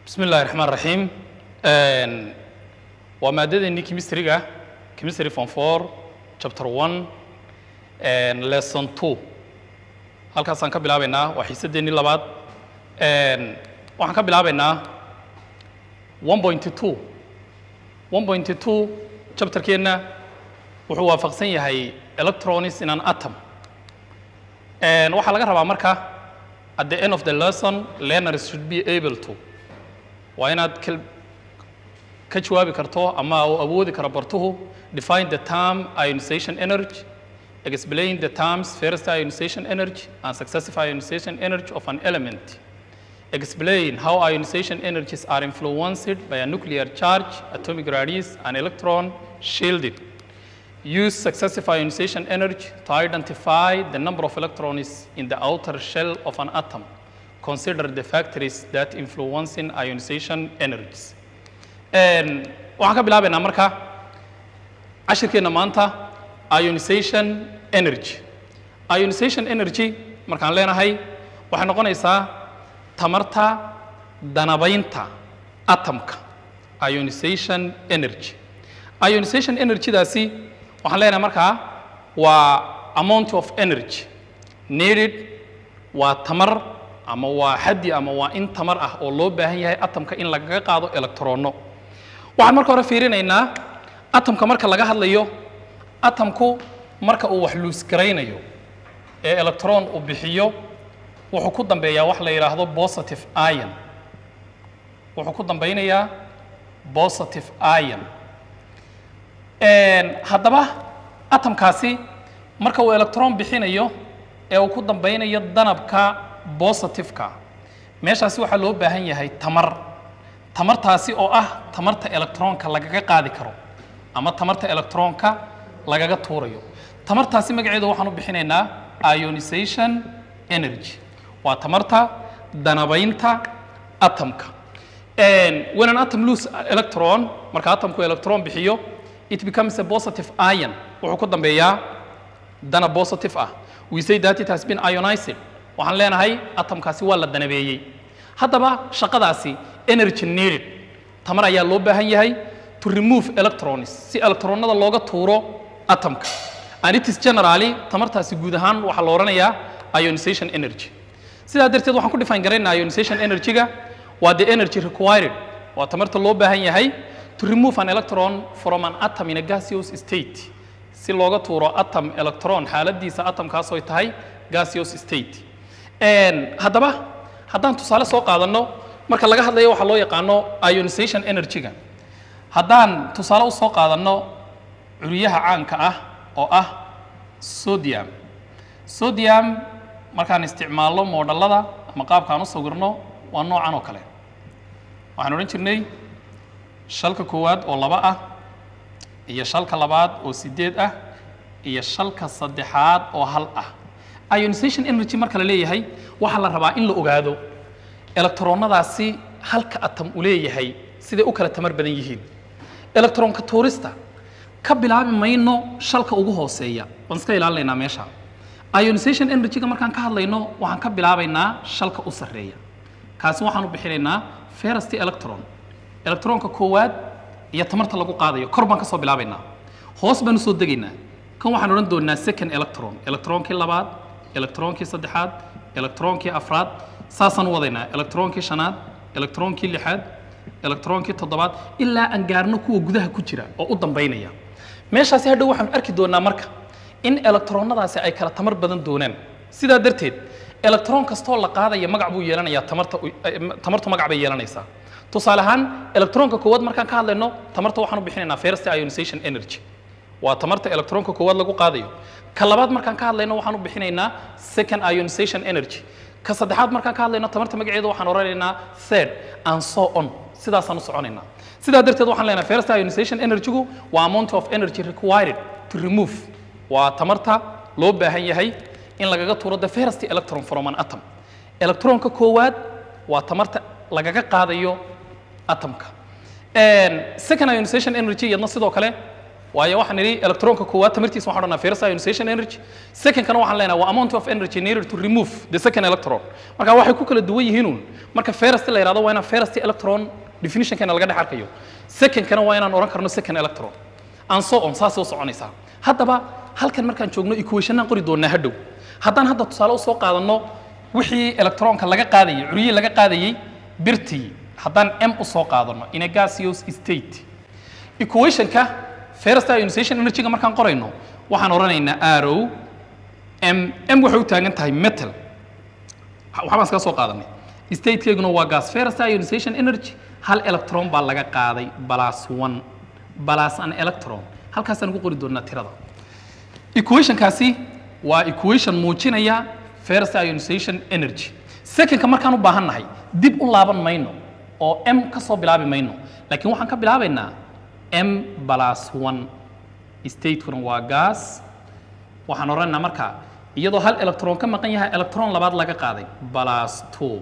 bismi illahi raxmaan raxiim waa maaddadeennii chemistryga chemistry form four chapter one lesson two halkaasaan ka bilaabaynaa waa xiisadeennii labaad waxaan ka bilaabaynaa one point two one point two chapterkeenna wuxuu waafaqsan yahay electronics in an atom waxaa laga rabaa marka at the end of the lesson learners should be able to waa inaad kal- ka jawaabi karto ama uu awoodi karo bartuhu define the term ionization energy explain the terms first ionization energy and successive ionization energy of an element explain how ionization energies are influenced by a nuclear charge atomic radius and electron shielding use successive ionization energy to identify the number of electrons in the outer shell of an atom. Consider the factors that influence in ionization energies. And waxaan ka bilaabaynaa marka cashirkeenna maanta ionization energy. Ionization energy markaan leenahay waxay noqonaysaa tamarta danabaynta atomka ionization energy. ionization energy-daasi waxaan leenahay markaa waa amount of energy needed waa tamar ama waa xaddi ama waa in tamar ah oo loo baahan yahay atomka in lagaga qaado electronno waxaan marka hore fiirinaynaa atomka marka laga hadlayo atomku marka uu wax luusgaraynayo ee electron uu bixiyo wuxuu ku dambeeyaa wax la yidhaahdo positive ion wuxuu ku dambeynayaa positive ion haddaba atomkaasi marka uu electron bixinayo ee uu ku dambeynayo danabka positiveka meeshaasi waxaa loo baahan yahay tamar tamartaasi oo ah tamarta electronka lagaga qaadi karo ama tamarta electronka lagaga tuurayo tamartaasi magaceedu waxaan u bixinaynaa ionization energy waa tamarta danabaynta atomka when an atom lose electron marka atomku electron bixiyo it becomes a positive ion wuxuu ku dambeeyaa dana positive ah we say that it has been ionized waxaan leenahay atomkaasi waa la danabeeyey haddaba shaqadaasi energy needed tamar ayaa loo baahan yahay to remove electrons si electronada looga tuuro atomka and it is generally tamartaasi guud ahaan waxaa la odhanayaa ionization energy sidaa darteed waxaan ku define garaynaa ionization energy-ga waa the energy required waa tamarta loo baahan yahay to remove an electron from an atom in a gaseous state si looga tuuro atom electron xaaladiisa atomkaas oy tahay gaseous state haddaba haddaan tusaale soo qaadanno marka laga hadlayo waxaa loo yaqaano ionization energy-ga haddaan tusaale u soo qaadanno curyaha caanka ah oo ah sodium sodium markaan isticmaalno moodhallada ama qaabkaan u sawirno waa noocan oo kale waxaan odhan jirnay shalka koowaad oo laba ah iyo shalka labaad oo sideed ah iyo shalka saddexaad oo hal ah ionization energy marka la leeyahay waxaa la rabaa in la ogaado electronadaasi halka atom u leeyahay siday u kala tamar badan yihiin electronka tuurista ka bilaabi mayno shalka ugu hooseeya waan iska ilaalinaynaa meesha ionization energy-ga markaan ka hadlayno waxaan ka bilaabaynaa shalka u sarreeya kaasi waxaan u bixinaynaa first electron electronka koowaad iyo tamarta lagu qaadayo kor baan ka soo bilaabaynaa hoos baan usoo degaynaa kan waxaan odhan doonaa second electron electronkii labaad electronkii saddexaad electronkii afraad saasaan u wadaynaa electronkii shanaad electronkii lixaad electronkii toddobaad ilaa aan gaarno kuwa gudaha ku jira oo u dambaynaya meeshaasi hadhow waxaan arki doonaa marka in electronadaasi ay kala tamar badan doonaan sidaa darteed electron kastoo la qaadaya magac buu yeelanayaa tamarta tamartu magac bay yeelanaysaa tusaale ahaan electronka koowaad markaan ka hadlayno tamarta waxaan u bixinaynaa first ionization energy waa tamarta electronka koowaad lagu qaadayo ka labaad markaan ka hadlayno waxaan u bixinaynaa second ionization energy ka saddexaad markaan ka hadlayno tamarta magaceeda waxaan odhanaynaa third and so on sidaasaan u soconaynaa sidaa darteed waxaan leenahay first ionization energy-gu waa amount of energy required to remove waa tamarta loo baahan yahay in lagaga tuuro the first electron from an atom electronka koowaad waa tamarta lagaga qaadayo atomka second ionization energy iyadna sidoo kale waayo waxaan idhi electronka koowaad tamartiisa waxaan odhanaa ferrous ionization energy secondkana waxaan leenahay waa amount of energy needed to remove the second electron marka waxay ku kala duwan yihiinuun marka ferrous la yidhahdo waa inaan ferrous electron definitionkeena laga dhex arkayo secondkana waa inaan odhan karno second electron and so on saasay u soconaysaa haddaba halkan markaan joogno equationaan qori doonaa hadhow haddaan hadda tusaale u soo qaadanno wixii electronka laga qaadayay curyihii laga qaadayay birtii haddaan m u soo qaadano in a gaseous state equationka ferrous ionization energy-ga markaan qorayno waxaan odhanaynaa arrow m m waxay u taagan tahay metal waxbaan iskaga soo qaadanay statekeeguna waa gas ferrous ionization energy hal electron baa laga qaaday plus one plus an electron halkaasaan ugu qori doonaa tirada equationkaasi waa equation muujinaya ferrous ionization energy secondka markaan u baahan nahay dib u laaban mayno oo m ka soo bilaabi mayno laakiin waxaan ka bilaabaynaa m plus one statekuna waa gas waxaan odhanaynaa marka iyadoo hal electron ka maqan yahay electron labaad laga qaaday plus two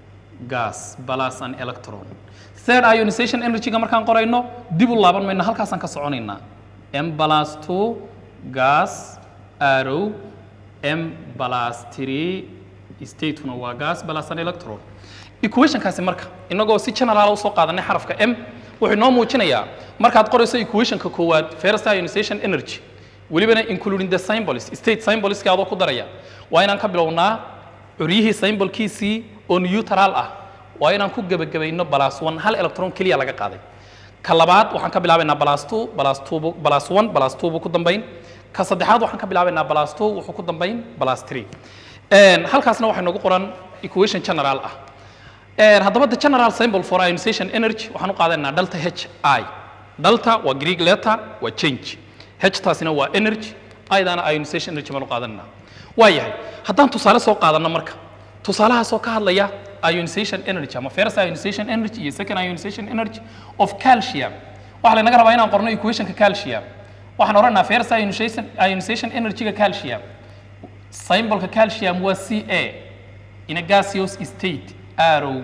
gas plus an electron third ionization energy-ga markaan qorayno dib u laaban mayno halkaasaan ka soconaynaa m plus two gas arrow m plus three statekuna waa gas plus an electron equationkaasi marka inagoo si general usoo qaadanay xarafka m wuxuu inoo muujinayaa markaad qorayso equationka koowaad ferrous ionization energy welibana including the symbols state symbolski adoo ku daraya waa inaan ka bilownaa curyihii symbolkiisii oo neutral ah waa inaan ku gebagabayno plus one hal electron keliya laga qaaday ka labaad waxaan ka bilaabaynaa plus two plus two bu- plus one plus two buu ku dambayn ka saddexaad waxaan ka bilaabaynaa plus two wuxuu ku dambayn plus three Een, halkaasna waxaa noogu qoran equation general ah Een, haddaba the general symbol for ionization energy waxaan u qaadanaynaa delta h i delta waa greek letter waa change h taasina waa energy idana ionization energy baan u qaadananaa waa yahay haddaan tusaale soo qaadanno marka tusaalahaasoo ka hadlaya ionization energy ama ferrous ionization energy iyo second ionization energy of calcium waxaa laynaga rabaa inaan qorno equationka calcium waxaan odhanaynaa ferrous ionization ionization energy-ga calcium symbolka calcium waa ca in a gaseous state arrow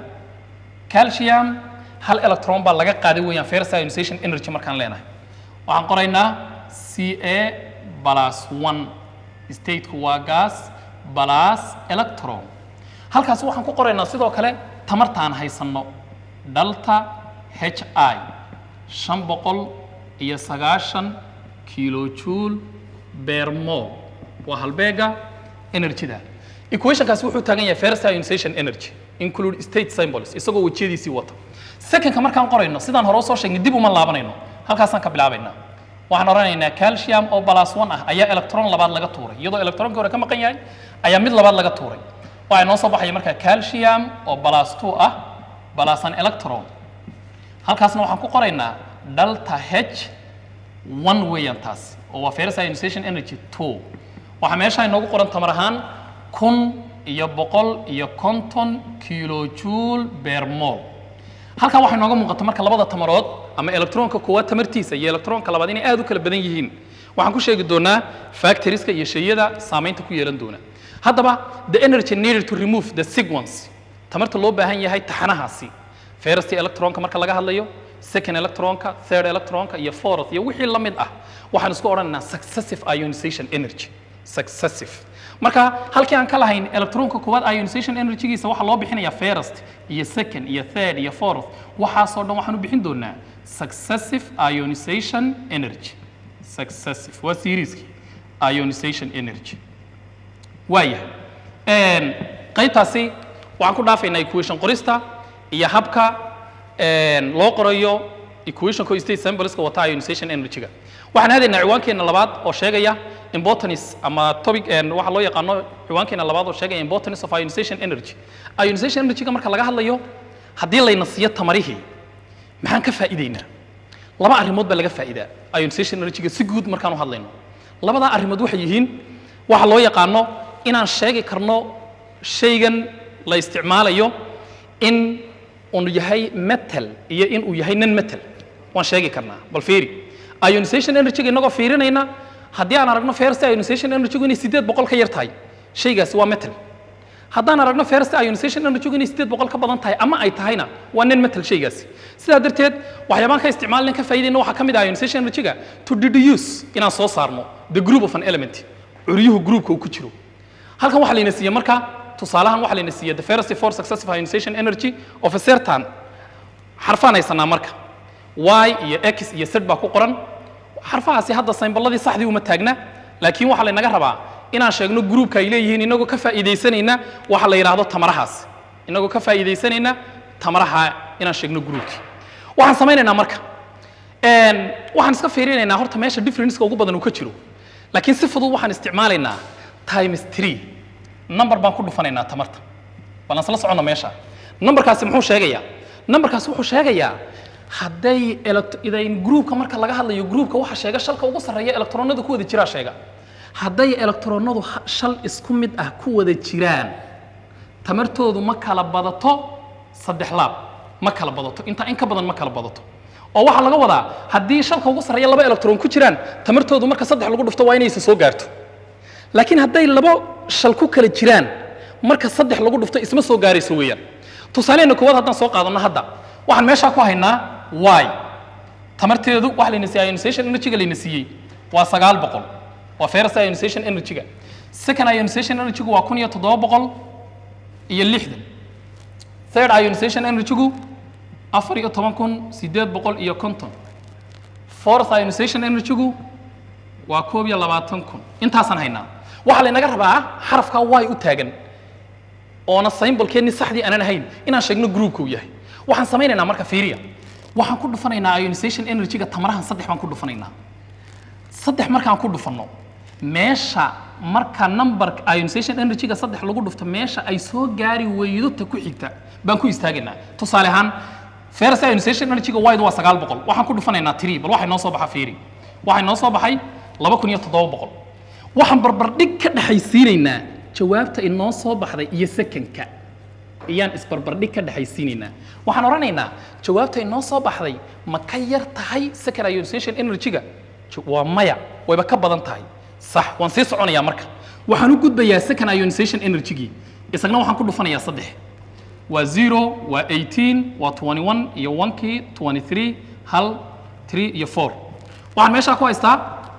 calcium hal electron baa laga qaaday weeyaan ferrous ionization energy markaan leenahay waxaan qoraynaa ca plus one stateku waa gas plus electron halkaas waxaan ku qoraynaa sidoo kale tamartaan haysanno delta h i shan boqol iyo sagaashan kilojoule per mole waa halbeega energyda equationkaasi wuxuu taagan yahay ferrous ionization energy include state symbols isagoo wejiyadiisii wata secondka markaan qorayno sidaan hore usoo sheegnay dib uma laabanayno halkaasaan ka bilaabaynaa waxaan odhanaynaa calcium oo plus one ah ayaa electron labaad laga tuuray iyadoo electronkii hore ka maqan yahay ayaa mid labaad laga tuuray waxaa inoo soo baxaya marka calcium oo plus two ah plus an electron halkaasna waxaan ku qoraynaa delta h one weeyaan taas oo waa ferrous ionization energy two waxaa meesha inoogu qoran tamar ahaan kun iyo boqol iyo konton kilojoule per mole halkan waxay nooga muuqata marka labada tamarood ama electronka koowaad tamartiisa iyo electronka labaad inay aad u kala badan yihiin waxaan ku sheegi doonaa factorieska iyo shayada saamaynta ku yeelan doona haddaba the energy needed to remove the sequence tamarta loo baahan yahay taxanahaasi ferrous electronka marka laga hadlayo second electronka third electronka iyo fourth iyo wixii la mid ah waxaan isku odhanaynaa successive ionization energy successive marka halkii aan ka lahayn electronka koowaad ionization energy-giisa waxaa loo bixinayaa first iyo second iyo third iyo fourth waxaasoo dhan waxaan u bixin doonaa successive ionization energy successive waa serieskii ionization energy waayahay qaybtaasi waxaan ku dhaafaynaa equation qorista iyo habka een, loo qorayo equationka state symbolska wata ionization energy-ga waxaan aadaynaa ciwaankeena labaad oo sheegaya importance ama topic een, waxa loo yaqaano ciwaankeena labaad oo sheegaya importance of ionization energy ionization energy-ga marka laga hadlayo haddii layna siiyo tamarihii maxaan ka faa'iideynaa laba arrimood baa laga faa'iidaa ionization energy-ga si guud markaan u hadlayno labadaa arrimood waxay yihiin waxa loo yaqaano inaan sheegi karno shaygan la isticmaalayo in uu yahay metal iyo in uu yahay non metal waan sheegi karnaa bal fiiri ionization energy-ga inagoo fiirinayna haddii aan aragno ferrous ionization energy-gu inay sideed boqol ka yar tahay shaygaasi waa metal haddaan aragno first ionization energy inay sideed boqol ka badan tahay ama ay tahayna waa nin metal shaygaasi sidaa darteed waxyaabaan ka isticmaalin ka faa'iidayna waxaa ka mid ah ionization energy-ga to deduce inaan soo saarno the group of an element curyuhu groupka uu ku jiro halkan waxaa layna siiyey marka tusaalahan waxaa layna siiyey the first four successive ionization energy of a certain xarfaan haysanaa marka y iyo x iyo z baa ku qoran xarfahaasi hadda saymballadii saxdii uma taagna laakiin waxaa laynaga rabaa inaan sheegno groupka ay leeyihiin inagoo ka faa'iidaysanayna waxa la yidhaahdo tamarahaas inagoo ka faa'iidaysanayna tamaraha inaan sheegno groupkii waxaan samaynaynaa marka waxaan iska fiirinaynaa horta meesha differenceka ugu badan uu ka jiro laakiin si fudud waxaan isticmaalaynaa times three number baan ku dhufanaynaa tamarta balan isla soconno meesha numberkaasi muxuu sheegayaa numberkaasi wuxuu sheegayaa hadday idayn groupka marka laga hadlayo groupka waxa sheega shalka ugu sarreeya electronada ku wada jiraa sheega hadday electronadu shal isku mid ah ku wada jiraan tamartoodu ma kala badato saddex laab ma kala badato intaa in ka badan ma kala badato oo waxaa laga wadaa haddii shalka ugu sarreeya laba electron ku jiraan tamartoodu marka saddex lagu dhufto waa inaysa soo gaarto laakiin hadday laba shal ku kala jiraan marka saddex lagu dhufto isma soo gaarayso weeyaan tusaaleheenna koowaad haddaan soo qaadanno hadda waxaan meeshaa ku haynaa y tamarteedu waxa layna siiyey ionization energy-ga layna siiyey waa sagaal boqol waa first ionization energy-ga second ionization energy-gu waa kun iyo toddoba boqol iyo lixdan third ionization energy-gu afar iyo toban kun siddeed boqol iyo konton fourth ionization energy-gu waa koob iyo labaatan kun intaasaan haynaa waxaa laynaga rabaa xarafka y u taagan oona symbolkeennii saxdii aanan ahayn inaan sheegno groupka uu yahay waxaan samaynaynaa marka fiiriya waxaan ku dhufanaynaa ionization energy-ga tamarahan saddex baan ku dhufanaynaa saddex markaan ku dhufanno meesha marka number ionization energy-ga saddex lagu dhufto meesha ay soo gaari weydo ta ku xigta baan ku istaagaynaa tusaale ahaan first ionization energy-ga wide waa sagaal boqol waxaan ku dhufanaynaa three bal waxay noo soo baxa fiiri waxay noo soo baxay laba kun iyo toddoba boqol waxaan barbardhig ka dhexaysiinaynaa jawaabta inoo soo baxday iyo sekanka ayaan isbarbardhig ka dhexaysiinaynaa waxaan odhanaynaa jawaabta inoo soo baxday ma ka yar tahay second ionization energy-ga waa maya wayba ka badan tahay sax waan sii soconayaa marka waxaan u gudbayaa second ionization energy-gii isagna waxaan ku dhufanayaa saddex waa zero waa eighteen waa twenty one iyo onkii twenty three hal three iyo four waxaan meeshaa ku haystaa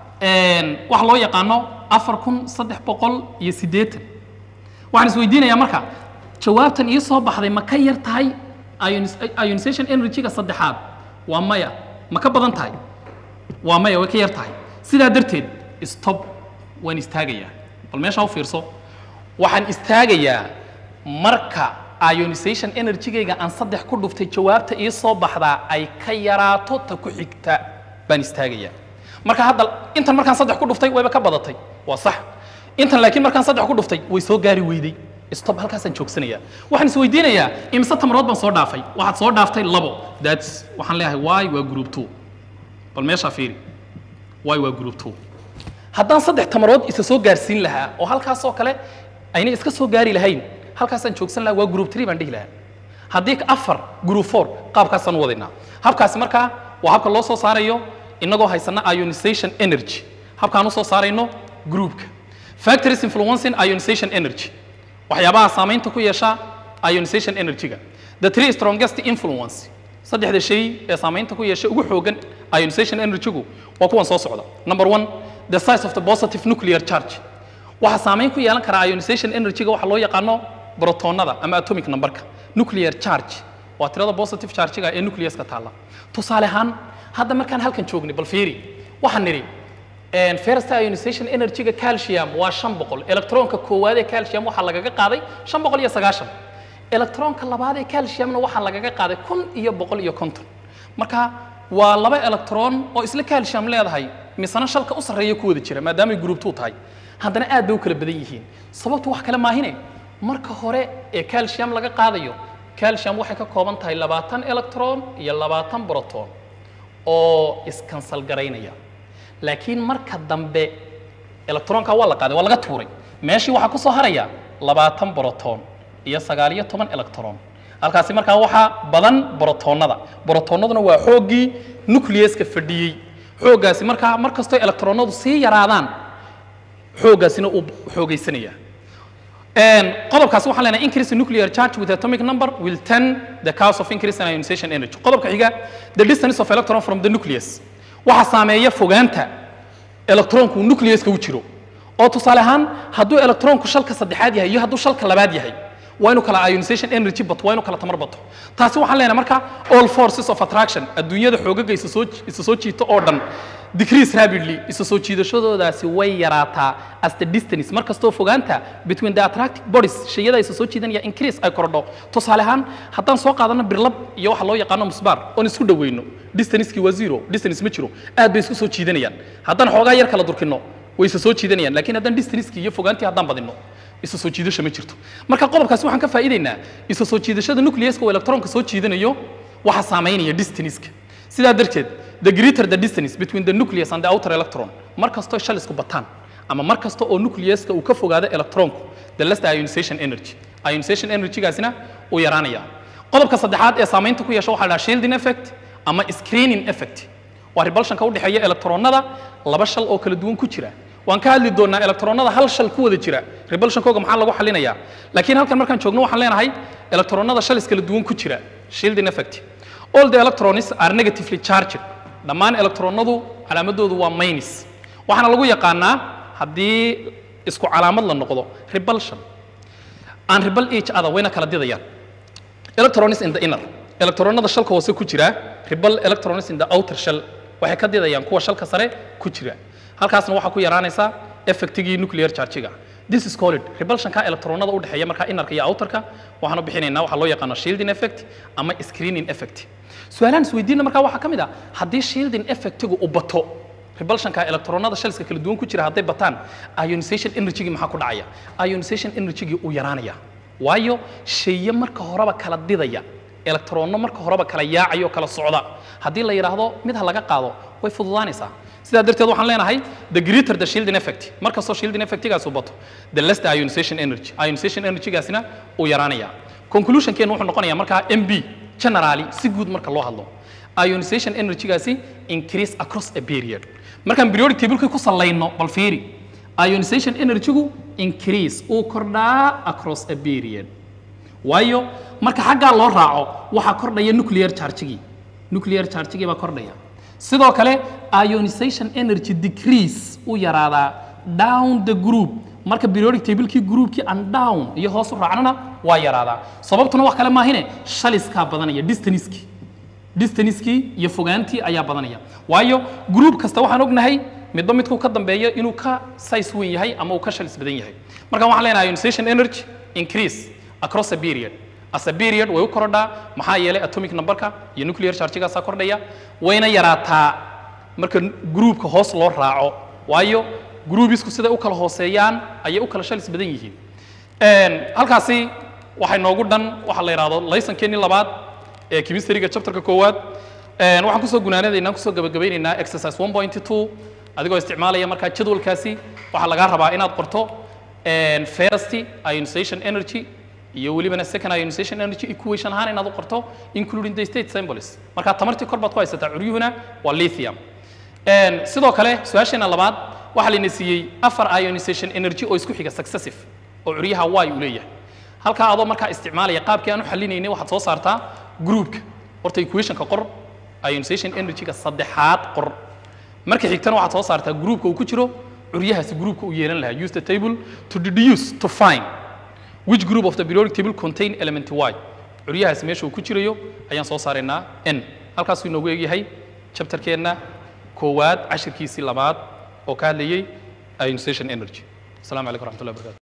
waxa loo yaqaano afar kun saddex boqol iyo siddeetan waxaan isweydiinayaa marka jawaabtan ii soo baxday ma ka yar tahay ionization energy-ga saddexaad waa maya ma ka badan tahay waa maya way ka yar tahay sidaa darteed stop waan istaagayaa bal meeshaa u fiirso waxaan istaagayaa marka ionization energy-gayga aan saddex ku dhuftay jawaabta ii soo baxdaa ay ka yaraato ta ku xigta baan istaagayaa marka hadda intan markaan saddex ku dhuftay wayba ka badatay waa sax intan laakiin markaan saddex ku dhuftay way soo gaari weyday stop halkaasaan joogsanayaa waxaan isweydiinayaa imise tamarood baan soo dhaafay waxaad soo dhaaftay labo that's waxaan leeyahay y waa group two bal meeshaa fiiri y waa group two haddaan saddex tamarood isa soo gaarsiin lahaa oo halkaasoo kale aynay iska soo gaari lahayn halkaasaan joogsan lahaa waa group three baan dhihi lahaa haddii afar group four qaabkaasaan u wadaynaa habkaasi markaa waa habka loo soo saarayo inagoo haysana ionization energy habkaan u soo saarayno groupka factories influencing ionization energy waxyaabaha saamaynta ku yeesha ionization energy-ga the three strongest influence saddexda shay ee saamaynta ku yeesha ugu xoogan ionization energy-gu waa kuwan soo socda number one the size of the positive nuclear charge waxaa saamayn ku yeelan karaa ionization energy-ga waxaa loo yaqaano brotonada ama atomic numberka nuclear charge waa tirada positive charge-ga ee nucleus-ka taalla tusaale ahaan hadda markaan halkan joognay bal fiiri waxaan nidhi first ionization energy-ga calcium waa shan boqol electronka koowaad ee calcium waxaa lagaga qaaday shan boqol iyo sagaashan electronka labaad ee calciumna waxaa lagaga qaaday kun iyo boqol iyo konton marka waa laba electron oo isla calcium leedahay misana shalka u sarreeya ku wada jira maadaamay group two tahay haddana aad bay u kala badan yihiin sababtu wax kale maahine marka hore ee calcium laga qaadayo calcium waxay ka kooban tahay labaatan electron iyo labaatan proton oo iskansal garaynaya laakiin marka dambe electronka waa la qaaday waa laga tuuray meeshii waxaa ku soo haraya labaatan broton iyo sagaal iyo toban electron halkaasi markaa waxaa badan brotonada brotonaduna waa xooggii nucleuska fadhiyey xooggaasi markaa mar kastoo electronadu sii yaraadaan xooggaasina uu xoogaysanaya And qodobkaasi waxaan leenahay increase in nuclear charge with atomic number will tend the cause of increase in ionization energy qodobka xiga the distance of electron from the nucleus waxa saameeya fogaanta electronku nucleuska u jiro oo tusaale ahaan hadduu electronku shalka saddexaad yahay iyo hadduu shalka labaad yahay waa inuu kala ionization energy bato waa inuu kala tamar bato taasi waxaan leenahay marka all forces of attraction adduunyada xoogaga isa soo isa soo jiito oo dhan decrease rapidly isa soo jiidashadoodaasi way yaraataa as the distance mar kastoo fogaanta between the attractive bodies shayada isa soo jiidanaya increase ay kordho tusaale ahaan haddaan soo qaadano birlab iyo waxa loo yaqaano musbaar oon isku dhaweyno distancekii waa zero distance ma jiro aad bay isku soo jiidanayaan haddaan xoogaa yar kala durkino way isa soo jiidanayaan laakiin haddaan distancekii iyo fogaantii haddaan badino isa soo jiidasho ma jirto marka qodobkaasi waxaan ka faa'iidaynaa isa soo jiidashada nucleuska oo electronka soo jiidanayo waxa saameynaya distanceka sidaa darteed the greater the distance between the nucleus and the outer electron mar kastoo shalisku bataan ama mar kasta oo nucleuska uu ka fogaado electronku the less the ionization energy ionization energygaasina uu yaraanaya qodobka saddexaad ee saamaynta ku yeesha waxaa la dhahaa shielding effect ama screening effect waa repulsionka u dhexeeya electronada laba shal oo kala duwan ku jira waan ka hadli doonaa electronada hal shal ku wada jira repulsionkooga maxaa lagu xalinayaa laakiin halkan markaan joogno waxaan leenahay electronada shalis kala duwan ku jira shielding effect all the electrons are negatively charged dhammaan electronadu calaamadoodu waa minus waxaana lagu yaqaanaa haddii isku calaamad la noqdo repulsion and repel each other wayna kala didayaan electrons in the inner electronada shalka hoose ku jira repel electrons in the outer shell waxay ka didayaan kuwa shalka sare ku jira halkaasna waxaa ku yaraanaysa effectigii nuclear chargiga this is called repulsionka electronada u dhexeeya marka inarka iyo outerka waxaanu bixinaynaa waxaa loo yaqaano shielding effect ama screening effect su-aalahan isweydiina markaa waxaa ka mid ah haddii shielding effectigu u bato repulsionka electronada shalska kala duwan ku jira hadday bataan ionization energygii maxaa ku dhacaya ionization energygii uu yaraanaya waayo shaye marka horeba kala didaya electronno marka horeba kala yaacaya oo kala socda haddii la yidhaahdo mid ha laga qaado way fududaanaysaa sidaa darteed waxaan leenahay the greater the shielding effect mar kastoo shielding effectigaas uu bato the less the ionization energy ionization energygaasina uu yaraanaya conclusionkeenu wuxuu noqonayaa markaa mb generally si guud marka loo hadlo ionization energygaasi increase across a period markaan periodic tablekii ku salayno bal fiiri ionization energygu increase uu kordhaa across a period waayo marka xaggaa loo raaco waxaa kordhaya nuclear chargigii nuclear chargigii baa kordhaya sidoo kale ionization energy decrease uu yaraadaa down the group marka periodic tablekii groupkii and down iyo hoos u raacnana waa yaraadaa sababtuna wax kale maahine shaliskaa badanaya distancekii distancekii iyo fogaantii ayaa badanaya waayo group kasta waxaan ognahay midba midkuu ka dambeeyo inuu ka size weyn yahay ama uu ka shalis badan yahay marka waxaan leenahay ionization energy increase across a period as a period way u korodhaa maxaa yeelay atomic numberka iyo nuclear chargigaasaa kordhaya wayna yaraataa marka groupka hoos loo raaco waayo groubisku siday u kala hooseeyaan ayay u kala shalis badan yihiin halkaasi waxay noogu dhan waxa la yidhahdo laysankeenii labaad ee chemistryga chapterka koowaad waxaan kusoo gunaanadaynaa kusoo gabagabaynaynaa exercise 1.2 adigoo isticmaalaya markaa jadwalkaasi waxaa lagaa rabaa inaad qorto first ionization energy iyo welibana second ionization energy equation ahaan inaad u qorto including the state symbols marka tamartii kor baad ku haysataa curyuhuna waa lithium sidoo kale su-aasheena labaad waxaa layna siiyey afar ionization energy oo isku xiga successive oo curyaha y uu leeyahay halkaa adoo markaa isticmaalaya qaabkii aan u xalinaynay waxaad soo saartaa groupka horta equationka qor ionization energyga saddexaad qor marka xigtana waxaad soo saartaa groupka uu ku jiro curyahaasi groupka uu yeelan lahaa use the table to deduce to find which group of the periodic table contain element y curyahaasi meesha uu ku jirayo ayaan soo saaraynaa n halkaasuu inoogu egyahay chapterkeenna koowaad cashirkiisii labaad oo ka hadlayay ionization energy السلام عليكم ورحمة الله وبركاته